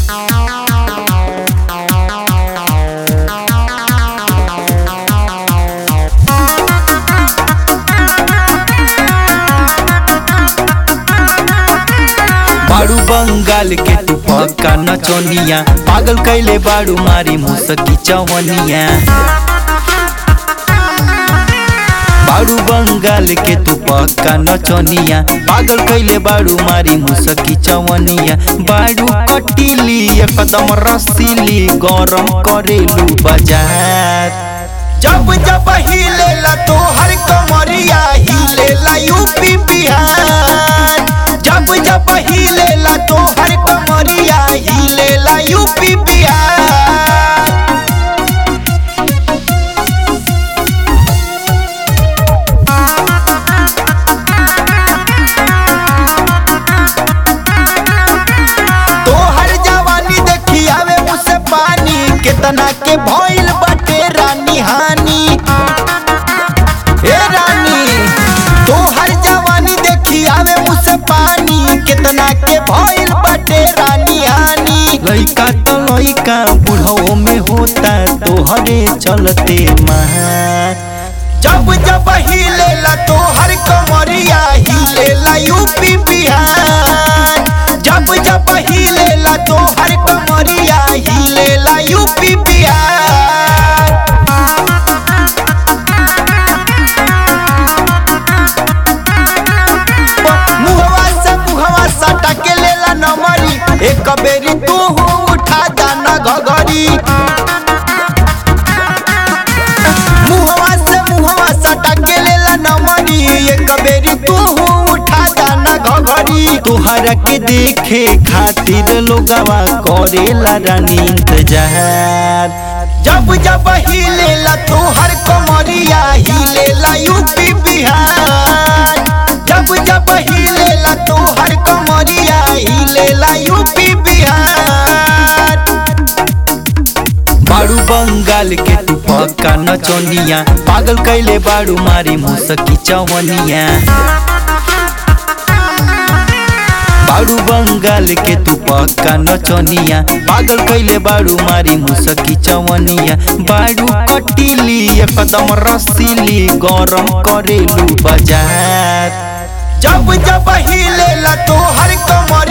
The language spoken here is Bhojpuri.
बाड़ू बंगाल के तू पक्का नचनिया पागल कैले बाड़ू मारी मुसकी चवनिया बाड़ू बंगाल के तू पक्का नचनिया पागल कैले बाड़ू मारी मुसकी चवनिया बाड़ू कटिली एकदम रसीली गरम करेलू बाजार जब जब हिलेला तोहर कमरिया हिलेला यूपी बिहार जब जब हिलेला तोहर कमरिया हिलेला यूपी बिहार तोहर जवानी देखी आवे मुझसे पानी कितना के भइल बाटे रानी हानि ए रानी तोहर जवानी देखी आवे मुझसे पानी कितना के भइल बाटे रानी हानि लइका तो लइका बुढ़ो में होता तोहरे चलते मार जब जब हिलेला तोहर कमरिया हिलेला यूपी बिहार जब जब हिलेला तोहर कमरिया हिलेला यूपी बिहार मुहवा से मुहवा सटा के लेला नमरी एक बेरी तू उठा जाना घघरी मुहवा से मुहवा सटा के लेला नमरी एक बेरी तू उठा जाना घघरी तोहरा के देखे खातिर लोगवा करेला रानी इंतजार जब जब हिलेला तोहर कमरिया हिलेला यूपी बिहार जब जब हिलेला तोहर कमरिया हिलेला यूपी बिहार बाड़ू बंगाल के तू पक्का नचनिया पागल कैले बाड़ू मारी मुसकी चवनिया बाड़ू बंगाल के तू पक्का नचनिया पागल कैले बाड़ू मारी मुसकी चवनिया बाड़ू कटिली एकदम रसीली गरम करेलू बाजार जब जब हिलेला तोहर कमर